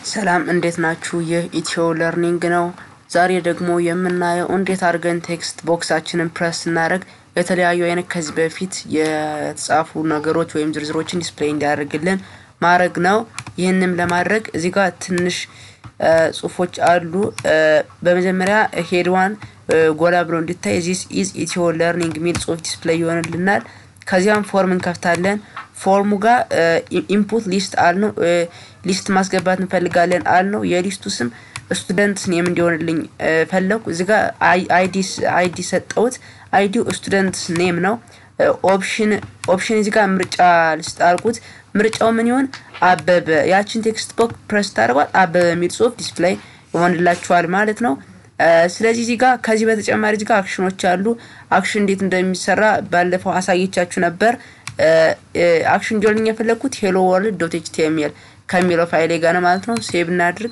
ሰላም እንዴት ናችሁ? ይህ ኢትዮ ለርኒንግ ነው። ዛሬ ደግሞ የምናየው እንዴት አድርገን ቴክስት ቦክሳችንን ፕረስ ስናደርግ የተለያዩ አይነት ከዚህ በፊት የተጻፉ ነገሮች ወይም ዝርዝሮችን ዲስፕሌይ እንዲያደርግልን ማድረግ ነው። ይህንም ለማድረግ እዚህ ጋር ትንሽ ጽሁፎች አሉ። በመጀመሪያ ሄድዋን ጎላ ብሎ እንዲታይ ዚስ ኢዝ ኢትዮ ለርኒንግ የሚል ጽሁፍ ዲስፕሌይ ይሆንልናል። ከዚያም ፎርም እንከፍታለን። ፎርሙ ጋር ኢንፑት ሊስት አል ነው ሊስት ማስገባት እንፈልጋለን አል ነው። የሊስቱ ስም ስቱደንት ኔም እንዲሆንልኝ ፈለኩ። እዚህ ጋር አይዲ ሰጠውት። አይዲው ስቱደንት ኔም ነው። ኦፕሽን ኦፕሽን እዚህ ጋር ምርጫ ልስጥ አልኩት። ምርጫው ምን ይሆን? አበበ። ያችን ቴክስት ቦክ ፕረስ ታደርጓል አበበ የሚል ጽሁፍ ዲስፕሌይ ይሆንላችኋል ማለት ነው። ስለዚህ እዚህ ጋር ከዚህ በተጨማሪ እዚህ ጋር አክሽኖች አሉ። አክሽን እንዴት እንደሚሰራ ባለፈው አሳየቻችሁ ነበር። አክሽን እንዲሆንልኝ የፈለግኩት ሄሎ ወርልድ ዶት ኤችቲኤምኤል ከሚለው ፋይሌ ጋር ነው ማለት ነው። ሴቭ እናድርግ።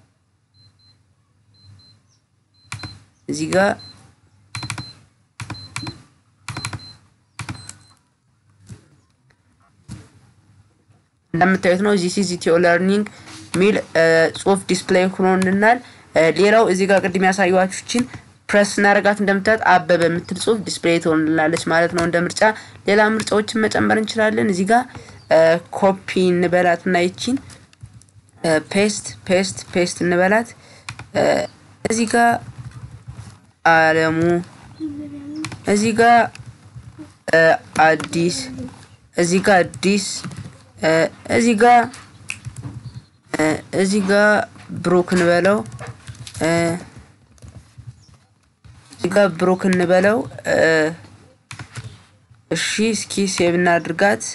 እዚህ ጋር እንደምታዩት ነው ዚስ ኢዝ ኢትዮ ለርኒንግ ሚል ጽሁፍ ዲስፕሌይ ሆኖልናል። ሌላው እዚህ ጋር ቅድም ያሳየኋችሁችን ፕረስ እናደርጋት እንደምታዩት አበበ የምትል ጽሁፍ ዲስፕሌይ ትሆንልናለች ማለት ነው። እንደ ምርጫ ሌላ ምርጫዎችን መጨመር እንችላለን። እዚህ ጋር ኮፒ እንበላት እና ይቺን ፔስት ፔስት ፔስት እንበላት። እዚህ ጋር አለሙ እዚህ ጋር አዲስ እዚህ ጋር አዲስ እዚህ ጋር እዚህ ጋር ብሩክ እንበለው እዚህ ጋር ብሩክ እንበለው። እሺ እስኪ ሴቭ እናድርጋት።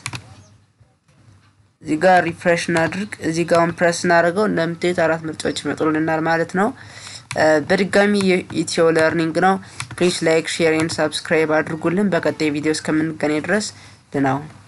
እዚህ ጋር ሪፍሬሽ እናድርግ። እዚህ ጋር አሁን ፕረስ እናደርገው እንደምታዩት አራት ምርጫዎች ይመጡልናል ማለት ነው። በድጋሚ የኢትዮ ለርኒንግ ነው። ፕሊዝ ላይክ፣ ሼር ኤንድ ሳብስክራይብ አድርጉልን። በቀጣይ ቪዲዮ እስከምንገናኝ ድረስ ድናው